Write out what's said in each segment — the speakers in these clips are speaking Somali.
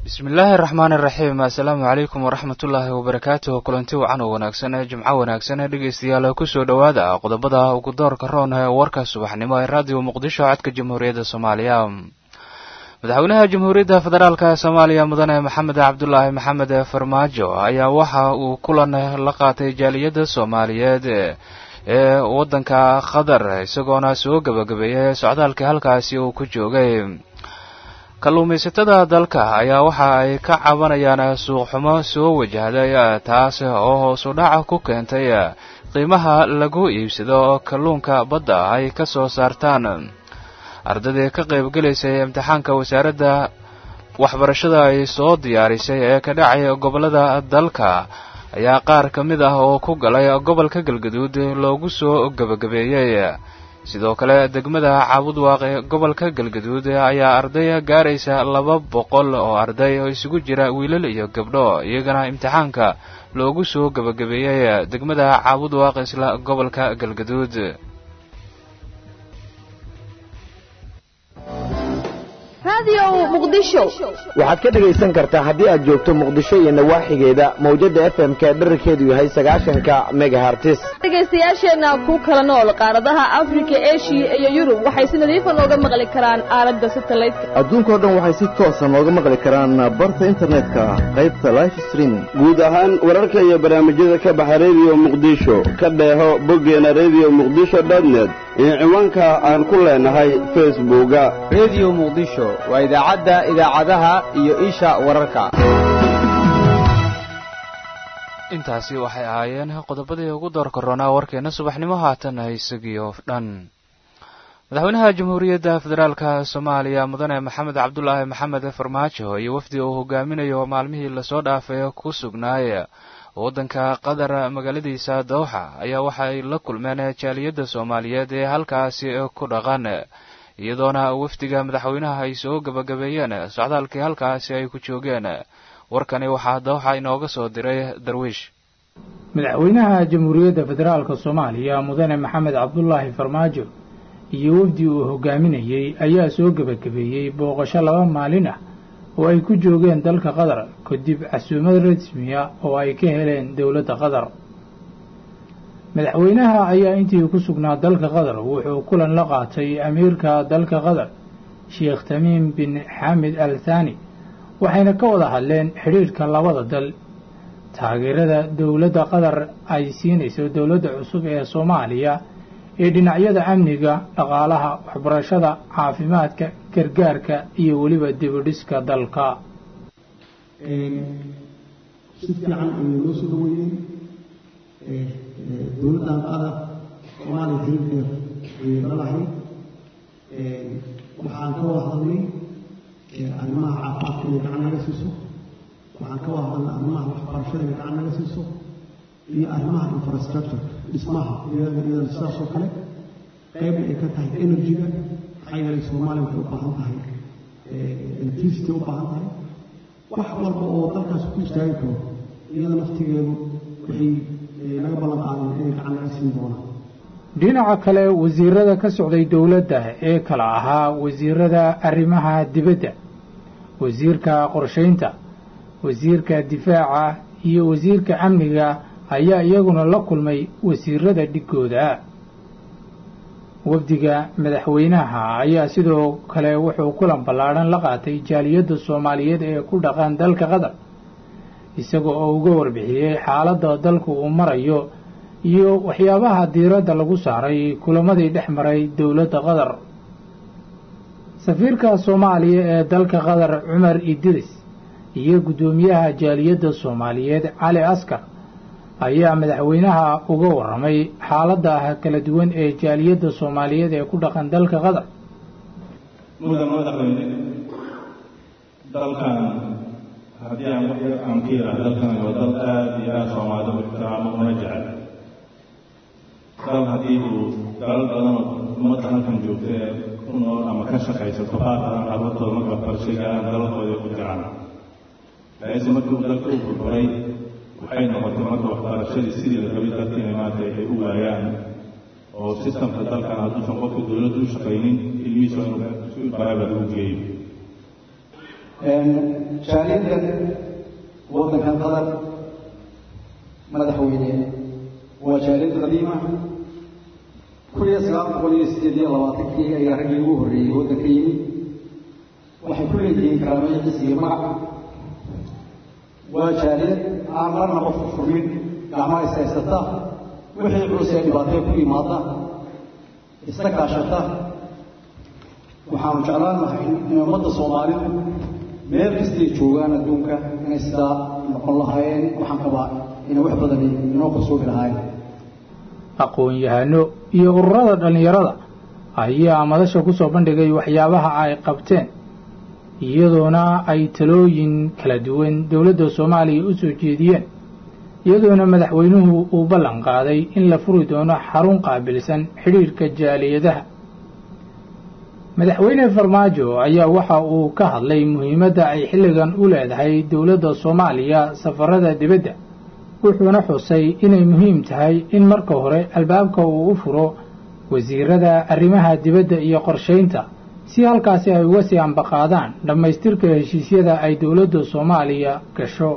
bismillaahi araxmaan iraxiim assalaamu calaykum waraxmatullaahi wabarakaatuh kulanti wacan oo wanaagsan ee jimco wanaagsan ee dhegeystayaal kusoo dhowaada qodobada ugu doorka roon ee warka subaxnimo ee raadiyo muqdisho codka jamhuuriyadda soomaaliya madaxweynaha jamhuuriyadda federaalk soomaaliya mudane maxamed cabdulaahi maxamed farmaajo ayaa waxa uu kulan la qaatay jaaliyadda soomaaliyeed ee waddanka qatar isagoona soo gebagabeeyay socdaalkii halkaasi uu ku joogay kalluumaysatada dalka ayaa waxa ay ka cabanayaan suuqxumo soo wajahday taas oo hoosu dhaca ku keentay qiimaha lagu iibsado kalluunka badda ay ka soo saartaan ardaydii ka qaybgelaysay imtixaanka wasaaradda waxbarashada ay soo diyaarisay ee ka dhacay gobollada dalka ayaa qaar ka mid ah oo ku galay gobolka galgaduud loogu soo gebagabeeyey sidoo kale degmada caabudwaaq ee gobolka galgaduud ayaa arday gaaraysa laba boqol oo arday oo isugu jira wiilal iyo gabdho iyagana imtixaanka loogu soo gebagabeeyey degmada caabudwaaq isla gobolka galgaduud waxaad ka dhegaysan kartaa haddii aad joogto muqdisho iyo nawaaxigeeda mawjadda f m ka dherarkeedu yahay sagaashanka megahartis dhegaystayaasheenna ku kala nool qaaradaha afrika eshiya iyo yurub waxay si nadiifa nooga maqli karaan aalada satalaydka adduunkao dhan waxay si toosa nooga maqli karaan barta internetka qaybta life streaming guud ahaan wararka iyo barnaamijyada ka baxa rediyo muqdisho ka dheeho boggeena rediyo muqdisho dotnet iyo ciwaanka aan ku leenahay facebooka rediyo muqdisho waa idaacadda idaacadaha iyo isha wararka intaasi waxay ahaayeen qodobadii ugu doorka roonaa warkeena subaxnimo haatan isagiyo dhan madaxweynaha jamhuuriyadda federaalka soomaaliya mudane maxamed cabdulaahi maxamed farmaajo iyo wafdi uu hogaaminayo maalmihii lasoo dhaafay ku sugnaay waddanka qatar magaaladiisa dowxa ayaa waxay la kulmeen jaaliyadda soomaaliyeed ee halkaasi ku dhaqan iyadoona wafdiga madaxweynaha ay soo gebagabeeyeen socdaalkii halkaasi ay ku joogeen warkani waxaa dowxa inooga soo diray darwiish madaxweynaha jamhuuriyadda federaalka soomaaliya mudane maxamed cabdulaahi farmaajo iyo wafdi uu hogaaminayey ayaa soo gebagabeeyey booqasho laba maalin ah oo ay ku joogeen dalka qatar kadib casuumad rasmiya oo ay ka heleen dowladda qatar madaxweynaha ayaa intii ku sugnaa dalka qatar wuxuu kulan la qaatay amiirka dalka qatar sheekh tamiim bin xamed al thani waxayna ka wada hadleen xidhiidhka labada dal taageerada dowladda qatar ay siinayso dowladda cusub ee soomaaliya ee dhinacyada amniga dhaqaalaha waxbarashada caafimaadka gargaarka iyo weliba dibidhiska dalka si fiican ayay loo soo dhaweeyeen dowladdan qatar soomaaliya xiriir dheer ayay la lahayd waxaan ka wada hadalnay arrimaha caafimaadka inay gacan naga siiso waxaan ka wada hadalnay arrimaha waxbarashada inay gacan naga siiso iyo arrimaha infrastructure dhismaha iyadana sidaas oo kale qaybna ay ka tahay energy-ga maxaa yeelay soomaaliya waxay u baahan tahay electricity u baahan tahay wax walba oo dalkaas ku istaagi karo iyada naftigeedu waxay naga ballan qaadeen inay gacan naga siin doonaan dhinaca kale wasiirada ka socday dowladda ee kala ahaa wasiirada arrimaha dibadda wasiirka qorshaynta wasiirka difaaca iyo wasiirka amniga ayaa iyaguna la kulmay wasiirada dhigooda wafdiga madaxweynaha ayaa sidoo kale wuxuu kulan ballaadhan la qaatay jaaliyadda soomaaliyeed ee ku dhaqan dalka qatar isaga oo uga warbixiyey xaaladda dalku uu marayo iyo waxyaabaha diiradda lagu saaray kulamadii dhex maray dowladda qatar safiirka soomaaliya ee dalka qatar cumar idris iyo guddoomiyaha jaaliyadda soomaaliyeed cali askar ayaa madaxweynaha uga warramay xaaladda kala duwan ee jaaliyadda soomaaliyeed ee ku dhaqan dalka qatar mudan madaxweyne dalkan haddii aan wax yar aan ka yidhaah dalkan waa dal aada iyo aada soomaalida u ixtiraamo una jecel dal haddii uu dalal badanoo ummadda halkan joogta ee ku nool ama ka shaqaysato qaarkaan carruurtooda marka waxbarashay gaaraan dalalkooda ku jiraan laakiinse markii uu dalka u burburay waxay noqotay marka waxbarashadii sidii la rabay dalkiina maanta ay u waayaan oo sistamka dalkan hadduusan qofka dowladdu u shaqaynin ilmihiisa inuu private u geeyo jaaliyaddan waddankan qatar madaxweyne waa jaaliyad qadiima kun iyo sagaal boqol iyo sideed iyo labaatankii ayaa raggii ugu horreeyey waddanka yimid waxay ku leeyihiin karaamaya cis iyo magac waa jaaliyad aan marna qofku furmin gacmaha is haysata wixii culus ee dhibaatee ku yimaada isla kaashata waxaanu jeclaan lahay in ummadda soomaalidu meel kastay joogaan adduunka inay sidaa noqon lahaayeen waxaan qabaa inay wax badani inoo kasoobi lahaayeen aqoon-yahano iyo ururada dhallinyarada ayaa madasha ku soo bandhigay waxyaabaha ay qabteen iyadoona ay talooyin kala duwan dowladda soomaaliya u soo jeediyeen iyadoona madaxweynuhu uu ballan qaaday in la furi doono xarun qaabilsan xidhiirka jaaliyadaha madaxweyne farmaajo ayaa waxa uu ka hadlay muhiimadda ay xilligan u leedahay dowladda soomaaliya safarada dibadda wuxuuna xusay inay muhiim tahay in marka hore albaabka uu u furo wasiirada arrimaha dibadda iyo qorshaynta si halkaasi ay uga sii ambaqaadaan dhammaystirka heshiisyada ay dowladda soomaaliya gasho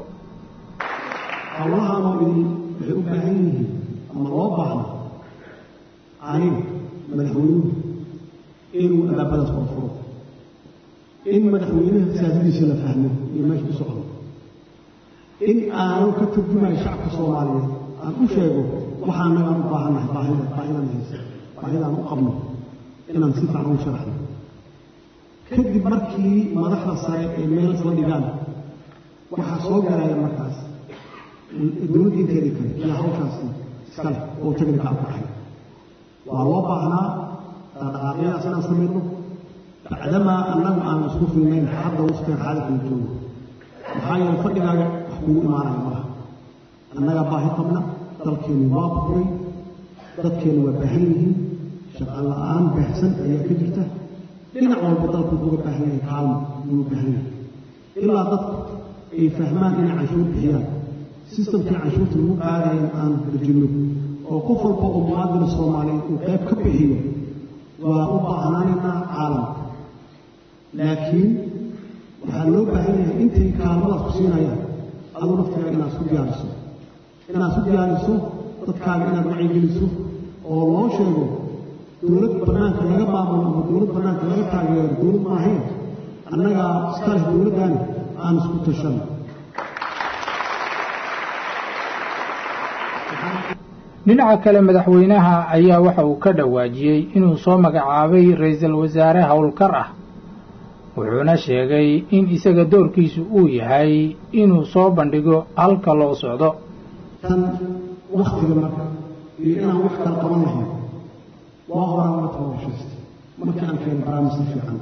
howlahaanoo idin waxay u baahan yihiin ama loo baahna aniga madaxweynuhu inuu albaabadaas kor furo in madaxweynaha siyaasadiisa la fahmo iyo meesha u socdo in aanu ka turjumayo shacabka soomaaliyeed aan u sheego waxaa nagaan u baahannahay baahida baahidan haysa baahidaan u qabno inaan si fiican ugu sharaxno kadib markii madaxda sare ee meel isla dhigaan waxaa soo galaya markaas dowladda inteedii kale iyo hawshaasi iska leh oo technical ku dhahay waa loo baahnaa dhaqaaqyadaas inaan samayno bacdamaa annagu aan isku filnayn hadda waqtigan xaaladkan joogo maxaa yeele fadhigaaga wax kugu imaanaya malaha annagaa baahi qabna dalkeennu waa bukuray dadkeennu waa baahan yihiin shaqaan la-aan baahsan ayaa ka jirta dhinac walba dalku wuxuuga baahan yahay kaalmo wuuga baahan yahay ilaa dadku ay fahmaan inay canshuur bixiyaan sistamkii canshuurta lagu qaadayan aan dejinno oo qof walba oo muwaadin soomaaliyeed uu qayb ka bixiyo waa u baahnaanaynaa caalamka laakiin waxaa loo baahan yahay intay kaalmadaas ku siinayaan aduu naftigaa inaad isku diyaariso inaad isku diyaariso dadkaaga inaad wacyigeliso oo loo sheego dowlad bannaanka laga maamulo ama dowlad bannaanka laga taageero dowlad maahayn annagaa iska leh dowladdaani aan isku tashan dhinaca kale madaxweynaha ayaa waxa uu ka dhawaajiyey inuu soo magacaabay ra-iisul wasaare howlkar ah wuxuuna sheegay in isaga doorkiisu uu yahay inuu soo bandhigo halka loo socdo tan waktiga marka iyo inaan wax kala qaban lahayn waa horaan la tababashaysta markii aan keenay barnaamijka fiican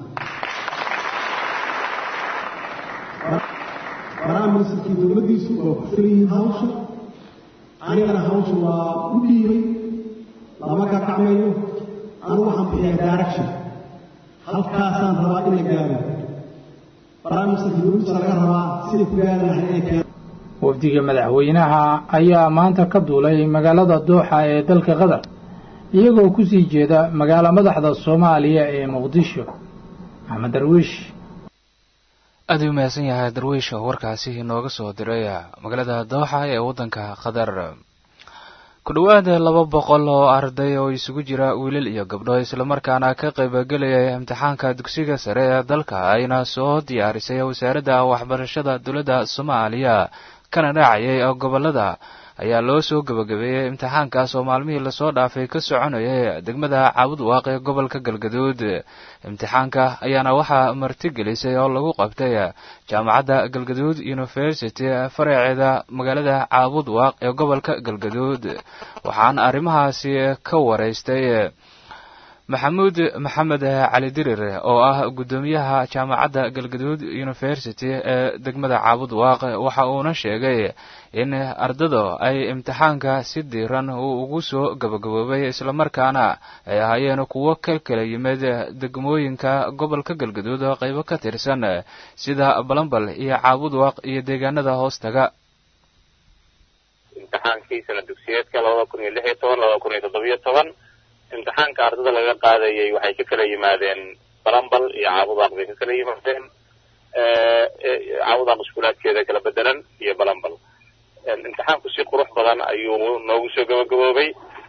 barnaamijkii dowladdiisu waa ku filan yihiin hawsha anigana hawsha waa u dhiibay lama gagacmayo anigu waxaan bixiyaa direction halkaasaan rabaa in la gaaro barnaamijka dowladdiisa laga rabaa siday ku gaari lahayd inay keeno wafdiga madaxweynaha ayaa maanta ka duulay magaalada dooxa ee dalka qatar iyagoo ku sii jeeda magaalo madaxda soomaaliya ee muqdisho maxamed darwiish aad u mahadsan yahay darwiish oo warkaasi inooga soo diray magaalada dooxa ee waddanka qatar ku dhowaad laba boqol oo arday oo isugu jira wiilal iyo gabdho islamarkaana ka qaybgelaya imtixaanka dugsiga sare ee dalka ayna soo diyaarisay wasaaradda waxbarashada dowladda soomaaliya kana dhacayay gobolada ayaa loo soo gebagabeeyey imtixaankaas oo maalmihii lasoo dhaafay ka soconayay degmada caabud waaq ee gobolka galgaduud imtixaanka ayaana waxaa martigelisay oo lagu qabtay jaamacadda galgaduud university faraceeda magaalada caabud waaq ee gobolka galgaduud waxaana arrimahaasi ka waraystay maxamuud maxamed cali dirir oo ah guddoomiyaha jaamacadda galgaduud university ee degmada caabud waaq waxa uuna sheegay in ardada ay imtixaanka si diiran uu ugu soo gabagaboobay islamarkaana ay ahaayeen kuwo ka kala yimid degmooyinka gobolka galgaduud oo qaybo ka tirsan sida balambal iyo caabud waaq iyo deegaanada hoostaga imtixaankii sana dugsiyeedka labada kun iyo lix iyo toban labada kun iyo toddobiyo toban imtixaanka ardada laga qaadayay waxay ka kala yimaadeen balambal iyo caabudaaq bay ka kala yimaadeen cawdan iskuulaadkeeda kala bedelan iyo balanbal imtixaanku si qurux badan ayuu noogu soo gabagaboobay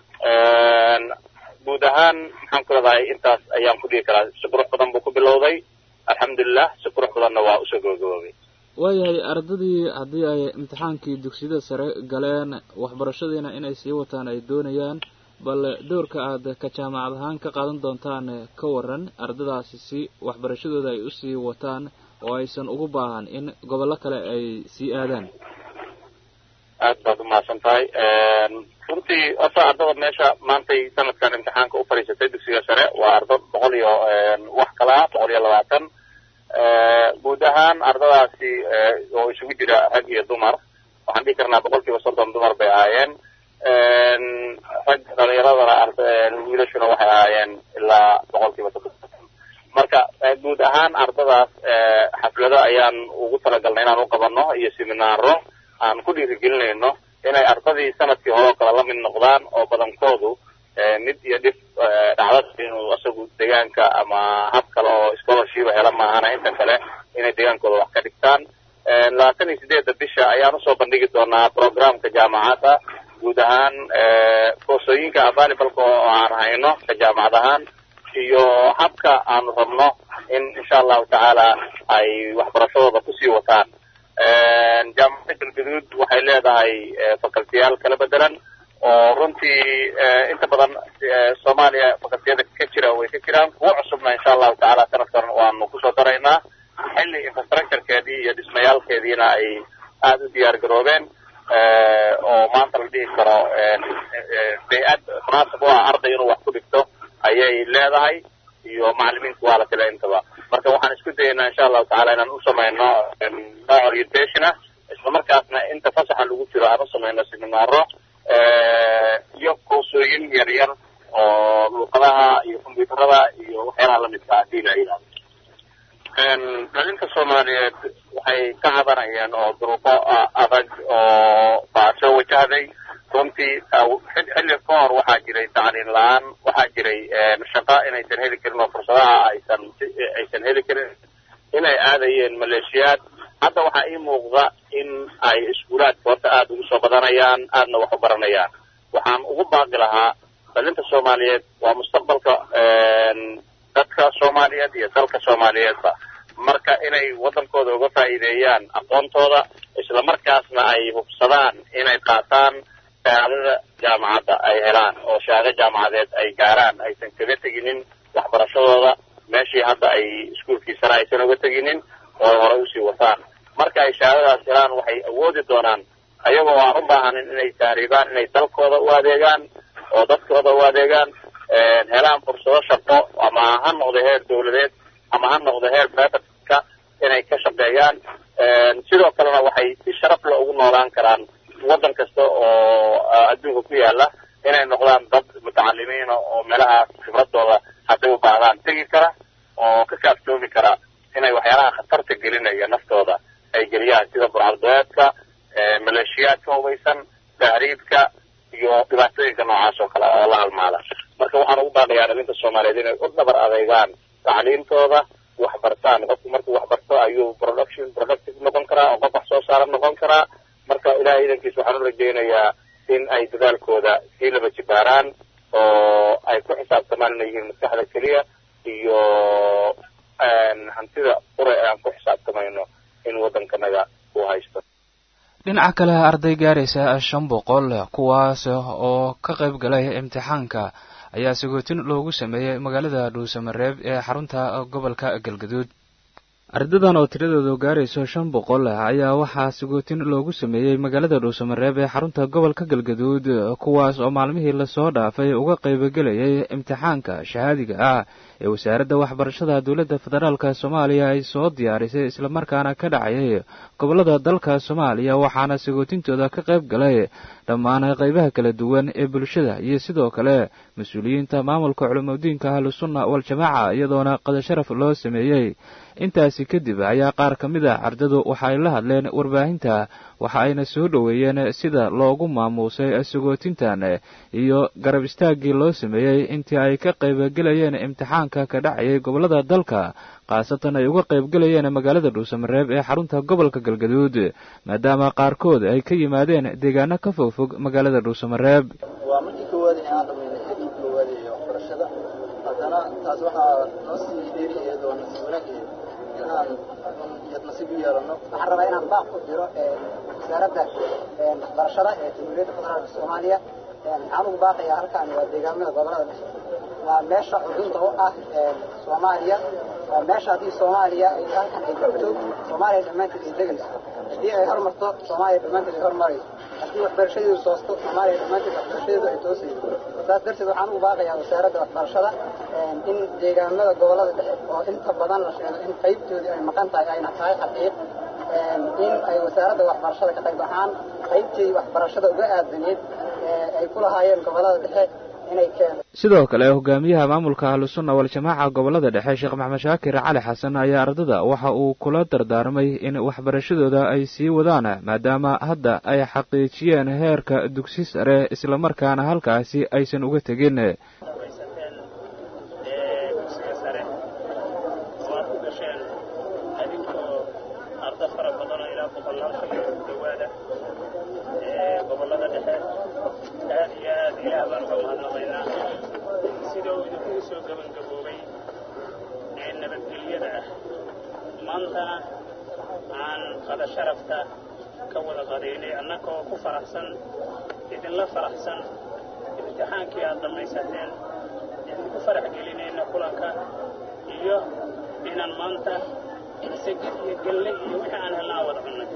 guud ahaan maxaan ku leedahay intaas ayaan ku dhihi karaa si qurux badan buu ku bilowday alxamdulilah si qurux badanna waa usoo gabagaboobay waayahay ardadii haddii ay imtixaankii dugsiyada sare galeen waxbarashadiina inay sii wataan ay doonayaan bal doorka aad ka jaamacad ahaan ka qaadan doontaan ka waran ardadaasi si waxbarashadooda ay usii wataan oo aysan ugu baahan in gobollo kale ay sii aadaan aad baad umahadsan tahay runtii horta ardada meesha maantay sanadkan imtixaanka u fadhiisatay dugsiga sare waa ardo boqol iyo wax kala ah boqol iyo labaatan guud ahaan ardadaasi oo isugu jira rag iyo dumar waxaan dhihi karnaa boqol kiiba soddon dumar bay ahaayeen rag dhalinyaradana wiilashuna waxay ahaayeen ilaa boqol kiiba soddon marka guud ahaan ardadaas xaflado ayaan ugu talagalnay inaan u qabano iyo seminaaro aan ku dhiirigelinayno inay ardadii sanadkii hore oo kale la mid noqdaan oo badankoodu mid iyo dhif dhacdada inuu isagu deegaanka ama hab kale oo scholarshipa hela maahana inta kale inay deegaankooda wax ka dhigtaan labaatan iyo sideedda bisha ayaan usoo bandhigi doonaa programka jaamacadda guud ahaan koorsooyinka avalibalka oo aan hayno ka jaamacad ahaan iyo habka aanu rabno in insha allahu tacaala ay waxbarashadooda kusii wataan jaamacadda galgaduud waxay leedahay facultiyaal kala bedelan oo runtii inta badan soomaaliya facultiyada ka jira way ka jiraan kuwo cusubna insha allahu tacaala sanadkan waanu kusoo daraynaa xilli infrastructurekeedii iyo dhismayaalkeediina ay aada u diyaar garoobeen oo maanta la dhihi karo bay-ad munaasab u ah arday inuu wax ku dhigto ayay leedahay iyo macalimiintu waa la tila intaba marka waxaan isku dayaynaa insha allahu tacala inaan u samayno nooc orientation ah isla markaasna inta fasaxa lagu jiro aan u samayno seminaaro iyo koorsooyin yar yar oo luuqadaha iyo combyuutarada iyo waxyaalaha lamidka hadii la yidhahdo dhalinta soomaaliyeed waxay ka cabanayeen oo duruufo adag oo baa soo wajahday runtii xilli ka hor waxaa jiray tacliin la-aan waxaa jiray shaqo inaysan heli karin oo fursadaha aysan aysan heli karin inay aadayeen maleeshiyaad hadda waxaa ii muuqda in ay iskuulaadka horta aada ugu soo badanayaan aadna wax u baranayaan waxaan ugu baaqi lahaa dhalinta soomaaliyeed waa mustaqbalka dadka soomaaliyeed iyo dalka soomaaliyeedba marka inay waddankooda uga faa'iideeyaan aqoontooda isla markaasna ay hubsadaan inay qaataan shahaadada jaamacadda ay helaan oo shahaado jaamacadeed ay gaaraan aysan kaga teginin waxbarashadooda meeshii hadda ay iskuulkii sare aysan uga teginin oo hore usii wataan marka ay shahaadadaas helaan waxay awoodi doonaan ayagoo aan u baahanin inay taariibaan inay dalkooda u adeegaan oo dadkooda u adeegaan helaan fursado shaqo ama ha noqdo heer dawladeed ama ha noqdo heer privatka inay ka shaqeeyaan sidoo kalena waxay si sharaf le ugu noolaan karaan waddan kasta oo adduunka ku yaala inay noqdaan dad mutacalimiina oo meelahaas khibradooda hadday u baahdaan tegi kara oo ka kaaftoomi kara inay waxyaalaha khatarta gelinaya naftooda ay geliyaan sida burcadbeedka maleeshiyaadka hubaysan tahriibka iyo dhibaatooyinka noocaas oo kale oo la halmaada marka waxaan ugu baaqayaa dhalinta soomaaliyeed inay u dhabar adeegaan tacliintooda wax bartaan qofku markuu wax barto ayuu production productive noqon karaa oo qof wax soo saara noqon karaa marka ilahay idankiisa waxaan u rajaynayaa in ay dadaalkooda sii laba jibaaraan oo ay ku xisaabtamaan inay yihiin maskaxda keliya iyo hantida qure ee aan ku xisaabtamayno in waddankanaga uu haysto dhinaca kale arday gaaraysa shan boqol kuwaas oo ka qayb galay imtixaanka ayaa sagootin loogu sameeyey magaalada dhuusamareeb ee xarunta gobolka galgaduud ardadan oo tiradoodu gaarayso shan boqol ayaa waxaa sagootin loogu sameeyey magaalada dhuusamareeb ee xarunta gobolka galgaduud kuwaas oo maalmihii lasoo dhaafay uga qaybogelayay imtixaanka shahaadiga ah ee wasaaradda waxbarashada dowladda federaalk soomaaliya ay soo diyaarisay islamarkaana ka dhacayay gobollada dalka soomaaliya waxaana sagootintooda ka qayb galay dhammaan qaybaha kala duwan ee bulshada iyo sidoo kale mas-uuliyiinta maamulka culimadiinka ahlusunna wal-jamaaca iyadoona qadasharaf loo sameeyey intaasi kadib ayaa qaar ka mid ah ardadu waxa ay la hadleen warbaahinta waxa ayna soo dhoweeyeen sida loogu maamuusay sagootintan iyo garab istaaggii loo sameeyey intii ay ka qaybogelayeen imtixaanka kulanka ka dhacayay gobollada dalka khaasatan ay uga qaybgelayeen magaalada dhuusamareeb ee xarunta gobolka galgaduud maadaama qaarkood ay ka yimaadeen deegaano ka fogfog magaalada dhuusamareeb waa markii koowaad ee aan dhamaynay heerkii koowaad ee waxbarashada haddana taas waxaa noo sii dheeriyaheed oo nasiib wanaaggeed in aan iyad nasiib u yeelano waxaan rabaa inaan baaq ku diro wasaaradda waxbarashada ee jamhuuriyadda federaalka soomaaliya waxaan ugu baaqayaa halkaan waa deegaamada gobolada dhexe waa meesha xudunta u ah soomaaliya waa meesha haddii soomaaliya ay halkan ay joogto soomaaliya dhammaanteed ay degayso haddii ay hormarto soomaaliya dhammaanteed ay hormarayso haddii waxbarashadeedu toosto soomaaliya dhammaanteed waxbarashadeedu ay toosayso saas darteed waxaan ugu baaqayaa wasaaradda waxbarashada in deegaamada gobolada dhexe oo inta badan la sheego in qaybtoodii ay maqan tahay ayna tahay xaqiiq in ay wasaaradda waxbarashada ka qayb ahaan qaybteedii waxbarashada uga aadaneed ay ku lahaayeen gobolada dhexe inay keento sidoo kale hogaamiyaha maamulka ahlusunna waljamaaca gobolada dhexe sheekh maxamed shaakir cali xasan ayaa ardada waxa uu kula dardaarmay in waxbarashadooda ay sii wadaan maadaama hadda ay xaqiijiyeen heerka dugsi sare islamarkaana halkaasi aysan uga tegin maantana aan qada sharafta ka wada qadaynay annagoo ku faraxsan idinla faraxsan imtixaankii aad dhammaysateen idinku farax gelinayna kulanka iyo inaan maanta sagid iyo galle iyo wixii aan helna aan wada cunnay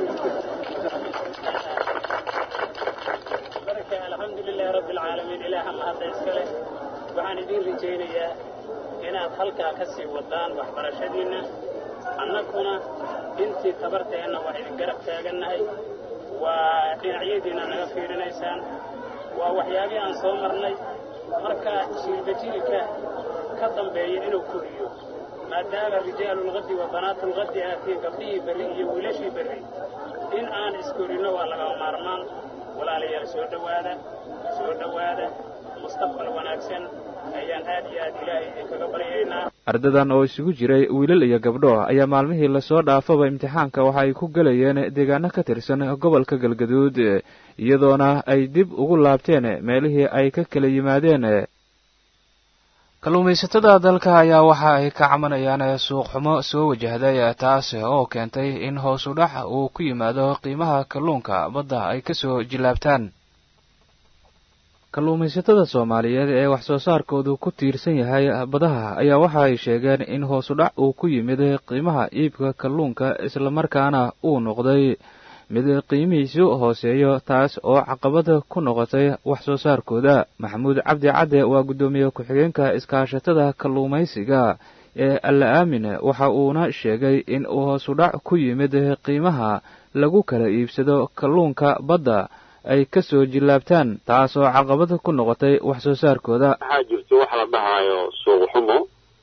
marka alxamdu lilaahi rabbi alcaalamiin ilaaha mahadda iska leh waxaan idiin rajaynayaa inaad halkaa ka sii wadaan waxbarashadiinna annaguna intii tabarteenna waa idin garab taagannahay waa dhinacyadiinna naga fiirinaysaan waa waxyaabihii aan soo marnay marka jiilbajilka ka dambeeya inuu koriyo maadaama rijaalulqadi wa banaatulqadi aatiin gabdhihii berri iyo wiilashii berri in aan iskorinno waa lagama maarmaan walaalayaal soo dhowaada soo dhowaada mustaqbal wanaagsan ayaan aad iyo aad ilaahay idinkaga baryaynaa ardadan oo isugu jiray wiilal iyo gabdho ayaa maalmihii lasoo dhaafaba imtixaanka waxa ay ku gelayeen deegaano ka tirsan gobolka galgaduud iyadoona ay dib ugu laabteen meelihii ay ka kala yimaadeen kalluumaysatada dalka ayaa waxa ay ka camanayaan suuq xumo soo wajahday taas oo keentay in hoos u dhac uu ku yimaado qiimaha kalluunka badda ay kasoo jilaabtaan kalluumaysatada soomaaliyeed ee wax soo saarkoodu ku tiirsan yahay badaha ayaa waxa ay sheegeen in hoos u dhac uu ku yimid qiimaha iibka kalluunka islamarkaana uu noqday mid qiimihiisu hooseeyo taas oo caqabad ku noqotay wax soo saarkooda maxamuud cabdi cadde waa guddoomiye ku-xigeenka iskaashatada kalluumaysiga ee alla aamin waxa uuna sheegay in uu hoos u dhac ku yimid qiimaha lagu kala iibsado kalluunka badda ay ka soo jillaabtaan taasoo caqabad ku noqotay wax soo saarkooda waxaa jirto waxa la dhahaayo suuq xumo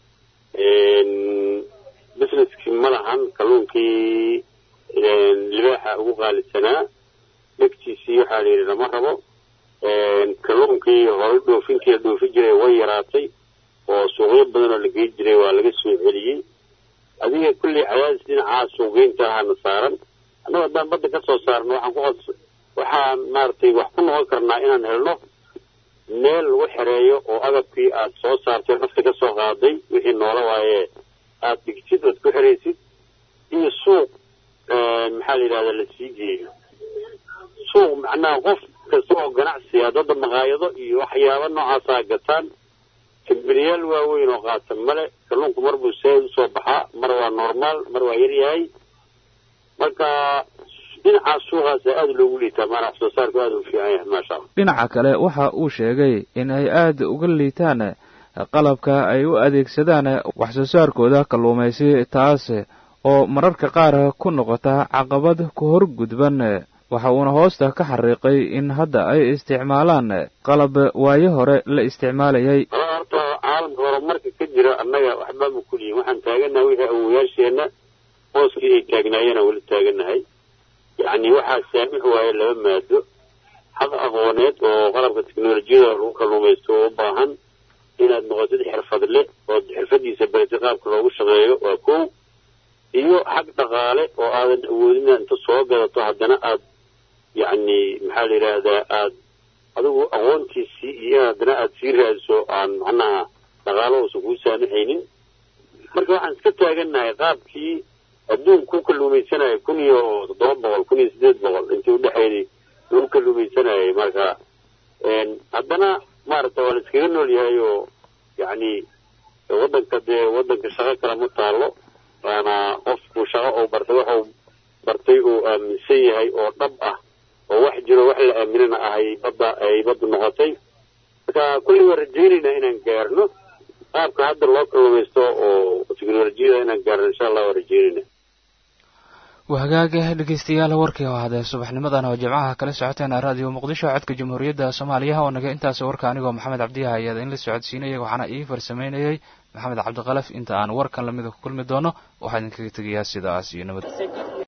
businesskii ma lahan kalluunkii libaaxa ugu qaalisanaa dhegtiisii waxaa la yidhi lama rabo kalluunkii horay dhoofinkii la dhoofi jiray way yaraatay oo suuqyo badan oo la gey jiray waa laga soo celiyey adiga kulley cadaadis dhinacaa suuqgeynta lahaana saaran annaga haddaan badda ka soo saarno waxaan ku qod waxaan maaragtay wax ku noqon karnaa inaan helno meel lagu xereeyo oo agabkii aad soo saartay nafta ka soo qaaday wixii noola waaye aad dhigtid oad ku xeraysid iyo suuq maxaa la yidhahdaa la sii geeyo suuq macnaha qof kasta oo ganacsiga dadda maqaayado iyo waxyaaba noocaasaa gataan kambaniyaal waaweyn oo qaatan male kalluunku mar buu saad usoo baxaa mar waa normaal mar waa yaryahay marka dhinacaas suuqaasa aada loogu liitaa maana wax soo saarku aada u fiican yahay maasha allah dhinaca kale waxa uu sheegay in ay aada uga liitaan qalabka ay u adeegsadaan wax soo saarkooda kalluumaysi taas oo mararka qaar ku noqota caqabad ku hor gudban waxa uuna hoosta ka xariiqay in hadda ay isticmaalaan qalab waayo hore la isticmaalayay horta caalamka horumarka ka jira annaga waxba ma kuliyin waxaan taaganahay wixii awoyaasheenna hooskii ay taagnaayeen aan weli taaganahay yacni waxaa saamix waaye laba maado xaq aqooneed oo qalabka teknolojiyada lagu kalluumaysto oo u baahan inaad noqotid xirfadle ood xirfadiisa baratid qaabka loogu shaqeeyo waa kow iyo xag dhaqaale oo aadan awoodin inaad inta soo gadato haddana aad yacni maxaa la yidhaahdaa aad adigu aqoontiisii iyo in haddana aad sii raadiso aan macnaha dhaqaalo uusan kuu saamaxaynin marka waxaan iska taagannahay qaabkii adduunka ku kalluumaysanayay kun iyo toddoba boqol kun iyo siddeed boqol intii udhexaynay lagu kalluumaysanayay marka haddana maaragta waa la iskaga nool yahay oo yacni waddanka dee waddanka shaqo kale ma taalo waana qofku shaqo uu bartay waxuu bartay uu aaminsan yahay oo dhab ah oo wax jiro wax la aaminana ah ay badda ay baddu noqotay marka kulli waan rajaynaynaa inaan gaarno qaabka hadda loo kalluumaysto oo teknolojiyada inaan gaarno insha allah waan rajaynayna waa hagaag dhegeystayaal warkii oo hadee subaxnimadan oo jimcaha kala socoteen raadiyo muqdisho codka jamhuuriyadda soomaaliya oo naga intaas warka anigoo maxamed cabdiyaha ayaad in la socodsiinayay waxaana ii farsameynayay maxamed cabdiqalaf inta aan warkan lamida ku kulmi doono waxaa idinkaga tegayaa sidaas iyo nabad